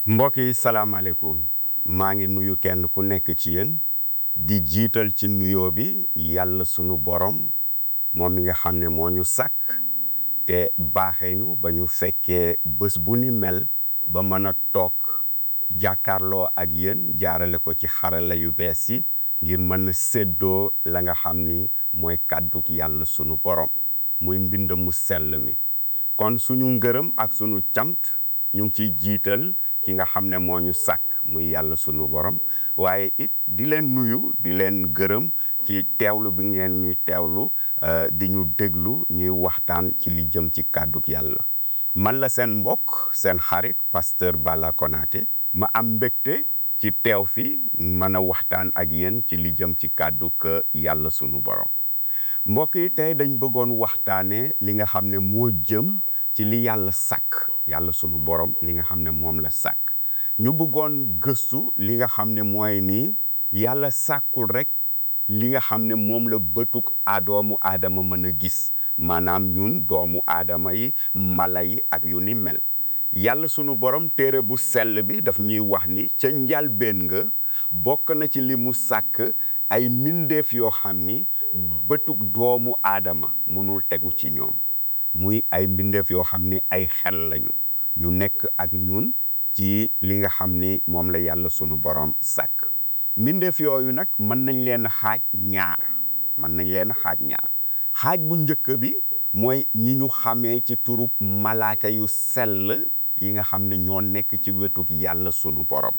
mbokk yi salaamaaleykum maa ngi nuyu kenn ku nekk ci yéen di jiital ci nuyoo bi yàlla sunu borom moom mi nga xam ne moo ñu sàkk te baaxee ñu ba ñu fekkee bés bu ni mel ba mën a toog jàkkaarloo ak yéen jaarale ko ci xarala yu bees yi ngir mën a séddoo la nga xam ni mooy kàdduk yàlla sunu borom muy mbind mu sell mi kon suñu ngërëm ak sunu cant ñu ngi ciy jiital ki nga xam ne moo ñu sàkk muy yàlla sunu borom waaye it di leen nuyu di leen gërëm ci teewlu bi ngeen ñuy teewlu di ñu déglu ñuy waxtaan ci li jëm ci kàdduk yàlla man la seen mbokk seen xarit pasteur Bala Konaté ma am mbégte ci teew fi mën a waxtaan ak yéen ci li jëm ci kàdduk yàlla sunu borom mbokk yi tey dañ bëggoon waxtaanee li nga xam ne moo jëm ci li yàlla sàkk yàlla sunu borom li nga xam ne moom la sàkk ñu bëggoon gëstu li nga xam ne mooy nii yàlla sàkkul rek li nga xam ne moom la bëtuk adoomu aadama mën a gis maanaam ñun doomu aadama yi mala yi ak yu ni mel yàlla sunu borom téere bu sell bi daf ñuy wax ni ca njalbeen nga bokk na ci li mu sàkk ay mbindeef yoo xam ni bëtuk doomu aadama mënul tegu ci ñoom muy ay mbindeef yoo xam ni ay xel lañu ñu nekk ak ñun ci li nga xam ni moom la yàlla sunu borom sàkk mbindeef yooyu nag mën nañ leen xaaj ñaar mën nañ leen xaaj ñaar xaaj bu njëkk bi mooy ñi ñu xamee ci turub malaaka yu sell yi nga xam ne ñoo nekk ci wetuk yàlla sunu borom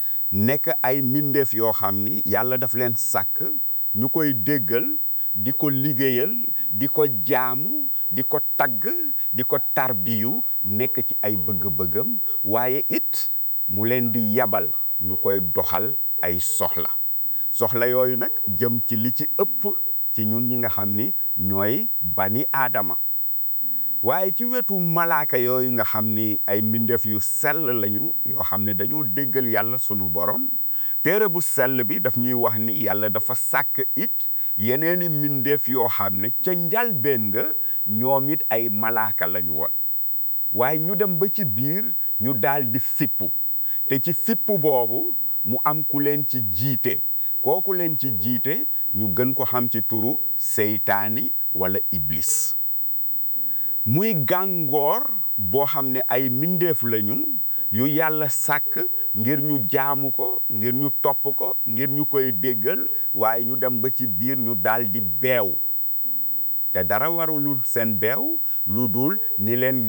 nekk ay mbindeef yoo xam ni yàlla daf leen sàkk ñu koy déggal di ko liggéeyal di ko jaamu di ko tagg di ko tarbiyu nekk ci ay bëgg-bëggam waaye it mu leen di yabal ñu koy doxal ay soxla soxla yooyu nag jëm ci li ci ëpp ci ñun ñi nga xam ni ñooy bani aadama waaye ci wetu malaaka yooyu nga xam ni ay mbindeef yu sell lañu yoo xam ne dañoo déggal yàlla sunu borom téere bu sell bi daf ñuy wax ni yàlla dafa sàkk it yeneeni mbindeef yoo xam ne ca njalbeen nga ñoom it ay malaaka lañu woon waaye ñu dem ba ci biir ñu daal di fippu te ci fippu boobu mu am ku leen ci jiite kooku leen ci jiite ñu gën ko xam ci turu seytaani wala iblis muy gàngoor boo xam ne ay mbindeef lañu yu yàlla sàkk ngir ñu jaamu ko ngir ñu topp ko ngir ñu koy déggal waaye ñu dem ba ci biir ñu daal di beew te dara warulul seen beew lu dul ni leen